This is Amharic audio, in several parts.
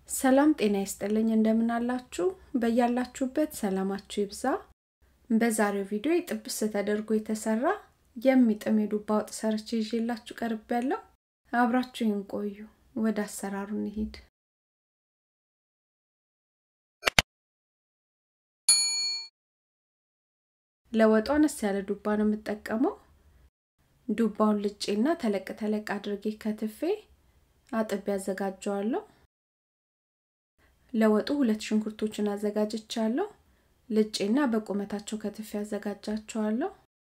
ሰላም ጤና ይስጥልኝ እንደምን አላችሁ በያላችሁበት ሰላማችሁ ይብዛ በዛሬው ቪዲዮ ጥብስ ተደርጎ የተሰራ የሚጥም የዱባ ወጥ ሰርቼ ይዤላችሁ ቀርብ ያለው አብራችሁን ቆዩ ወደ አሰራሩ እንሂድ ለወጡ አነስ ያለ ዱባ ነው የምጠቀመው ዱባውን ልጬና ተለቅ ተለቅ አድርጌ ከትፌ አጥቤ አዘጋጀዋለሁ ለወጡ ሁለት ሽንኩርቶችን አዘጋጅቻለሁ ልጬና በቁመታቸው ከትፌ አዘጋጃቸዋለሁ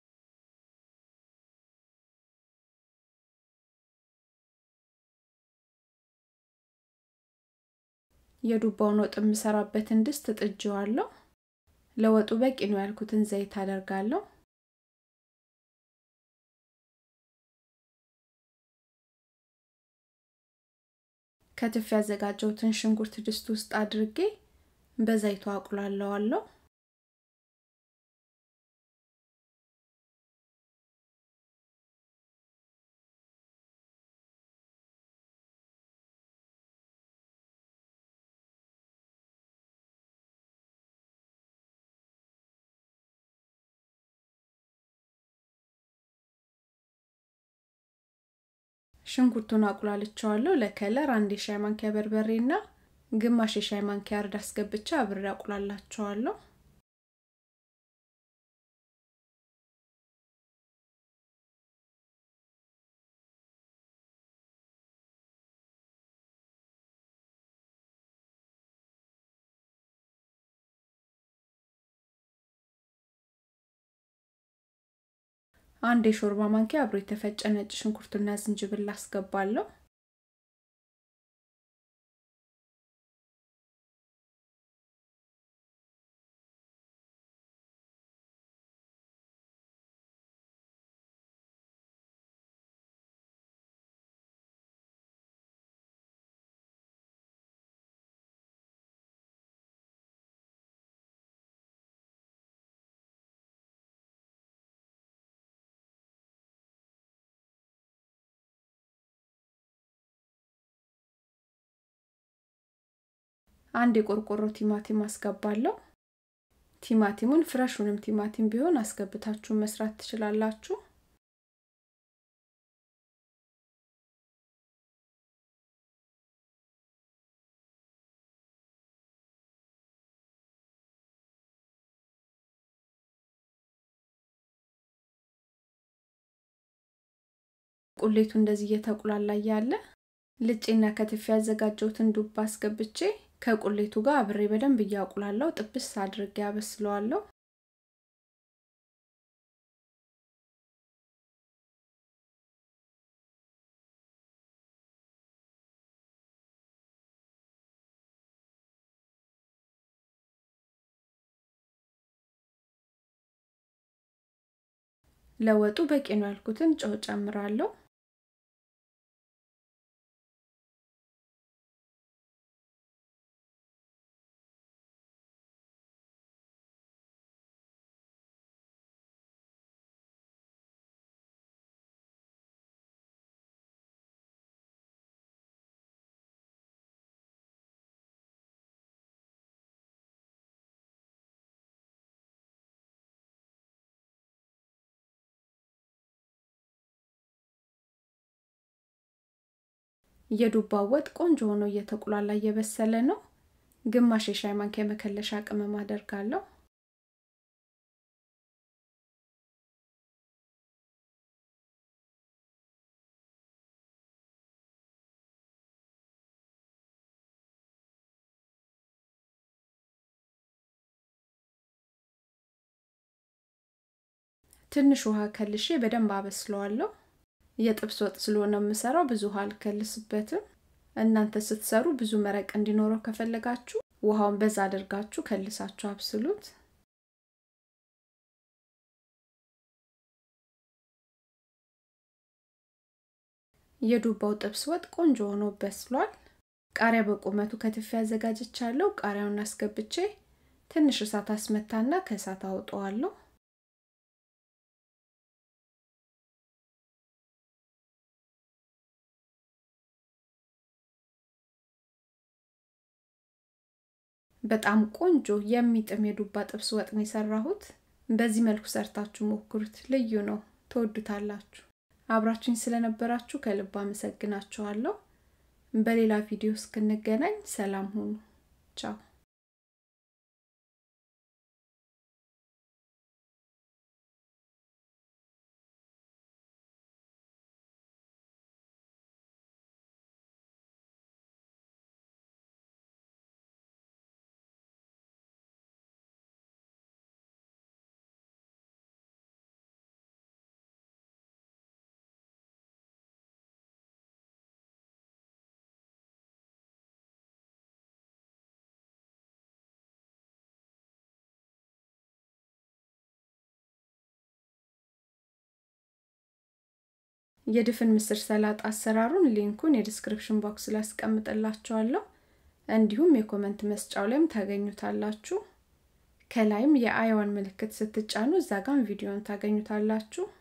የዱባውን ወጥ የምሰራበትን ድስት ጥጄዋለሁ ለወጡ በቂ ነው ያልኩትን ዘይት አደርጋለሁ ከትፍ ያዘጋጀሁትን ሽንኩርት ድስት ውስጥ አድርጌ በዘይቱ አቁላለዋለሁ ሽንኩርቱን አቁላልቸዋለሁ ለከለር አንድ የሻይ ማንኪያ በርበሬና ግማሽ የሻይ ማንኪያ እርድ አስገብቻ አብሬ አቁላላቸዋለሁ አንድ የሾርባ ማንኪያ አብሮ የተፈጨ ነጭ ሽንኩርትና ዝንጅብል አስገባለሁ አንድ የቆርቆሮ ቲማቲም አስገባለሁ ቲማቲሙን ፍረሹንም ቲማቲም ቢሆን አስገብታችሁ መስራት ትችላላችሁ ቁሌቱ እንደዚህ እየተቁላላ ያለ ልጬና ከትፌ ያዘጋጀሁትን ዱባ አስገብቼ ከቁሌቱ ጋር አብሬ በደንብ እያቁላለው ጥብስ አድርጌ ያበስለዋለሁ ለወጡ በቂ ነው ያልኩትን ጨው ጨምራለሁ የዱባ ወጥ ቆንጆ ሆኖ እየተቁላላ እየበሰለ ነው ግማሽ የሻይ ማንኪያ መከለሻ ቅመም አደርጋለሁ ትንሽ ውሃ ከልሼ በደንብ አበስለዋለሁ የጥብስ ወጥ ስለሆነ የምሰራው ብዙ ውሃ አልከልስበትም እናንተ ስትሰሩ ብዙ መረቅ እንዲኖረው ከፈለጋችሁ ውሃውን በዛ አድርጋችሁ ከልሳችሁ አብስሉት የዱባው ጥብስ ወጥ ቆንጆ ሆኖ በስሏል ቃሪያ በቁመቱ ከትፌ አዘጋጅቻለሁ ቃሪያውን አስገብቼ ትንሽ እሳት አስመታና ከእሳት አውጠዋለሁ በጣም ቆንጆ የሚጥም የዱባ ጥብስ ወጥ ነው የሰራሁት። በዚህ መልኩ ሰርታችሁ ሞክሩት፣ ልዩ ነው፣ ትወዱታላችሁ። አብራችሁኝ ስለነበራችሁ ከልብ አመሰግናችኋለሁ። በሌላ ቪዲዮ እስክንገናኝ ሰላም ሁኑ። ቻው የድፍን ምስር ሰላጣ አሰራሩን ሊንኩን የዲስክሪፕሽን ቦክስ ላይ አስቀምጥላችኋለሁ። እንዲሁም የኮመንት መስጫው ላይም ታገኙታላችሁ። ከላይም የአይዋን ምልክት ስትጫኑ እዛ ጋም ቪዲዮን ታገኙታላችሁ።